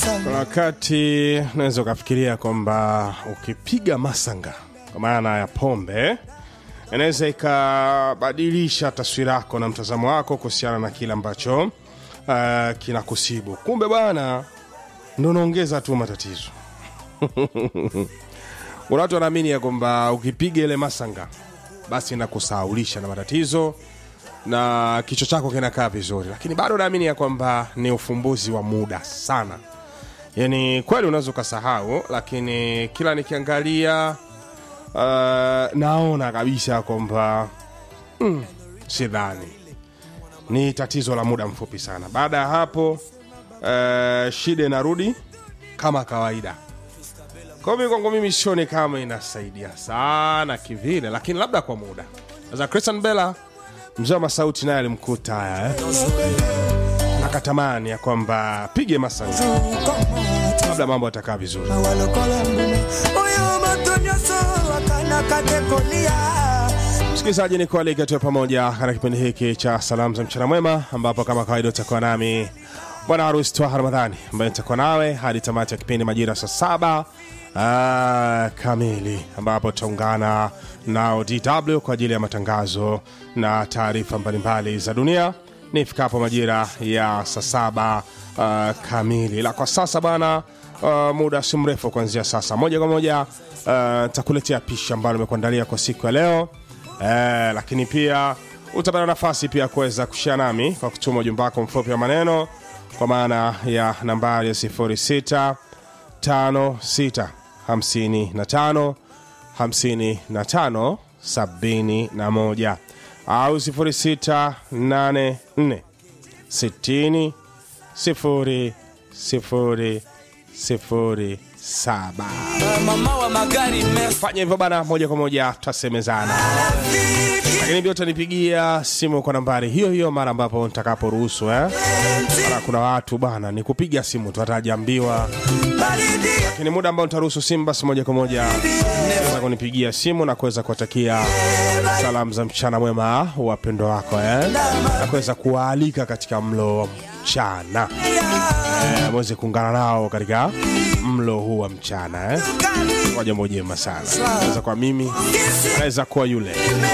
Kuna wakati unaweza ukafikiria kwamba ukipiga masanga kwa maana ya pombe inaweza ikabadilisha taswira yako na mtazamo wako kuhusiana na kile ambacho uh, kinakusibu. Kumbe bwana, ndo unaongeza tu matatizo. Kuna watu wanaamini ya kwamba ukipiga ile masanga basi inakusahaulisha na matatizo na kichwa chako kinakaa vizuri, lakini bado naamini ya kwamba ni ufumbuzi wa muda sana. Yani kweli unaweza ukasahau, lakini kila nikiangalia uh, naona kabisa kwamba mm, sidhani ni tatizo la muda mfupi sana. Baada ya hapo uh, shida inarudi kama kawaida. Kwa hiyo kwangu mimi sioni kama inasaidia sana kivile, lakini labda kwa muda. Sasa Christian Bella mzee wa masauti naye alimkuta haya eh? akatamani ya kwamba pige masanga, labda mambo yatakaa vizuri. walokola mbume oyo bato nyonso bakanaka te kolia Msikilizaji, ni kualika tuwe pamoja katika kipindi hiki cha salamu za mchana mwema, ambapo kama kawaida utakuwa nami bwana harusi Twaha Ramadhani ambaye nitakuwa nawe hadi tamati ya kipindi majira saa saba ah, kamili, ambapo tutaungana nao DW kwa ajili ya matangazo na taarifa mbalimbali za dunia ni ifikapo majira ya saa saba ah, kamili. La kwa sasa bana, uh, muda si mrefu kuanzia sasa, moja kwa moja uh, takuletea pishi ambalo nimekuandalia kwa siku ya leo eh, lakini pia utapata nafasi pia kuweza kushia nami kwa kutuma ujumbe wako mfupi wa maneno kwa maana ya nambari ya 06 56 55 55 71 au 06 84 60 0 0 0 7 mama wa magari fanya hivyo bana, moja kwa moja tutasemezana, lakini pia utanipigia simu kwa nambari hiyo hiyo mara ambapo nitakaporuhusu eh? Mara kuna watu bana, ni kupiga simu tu hatajaambiwa, baridi lakini muda ambao nitaruhusu simu, basi moja kwa moja weza kunipigia simu na kuweza kuwatakia salamu za mchana mwema wapendwa wako eh? na kuweza kuwaalika katika mlo wa mchana eh, mweze kuungana nao katika mlo huu wa mchana eh? kwa jambo jema sana. Naweza kuwa mimi, naweza kuwa yule.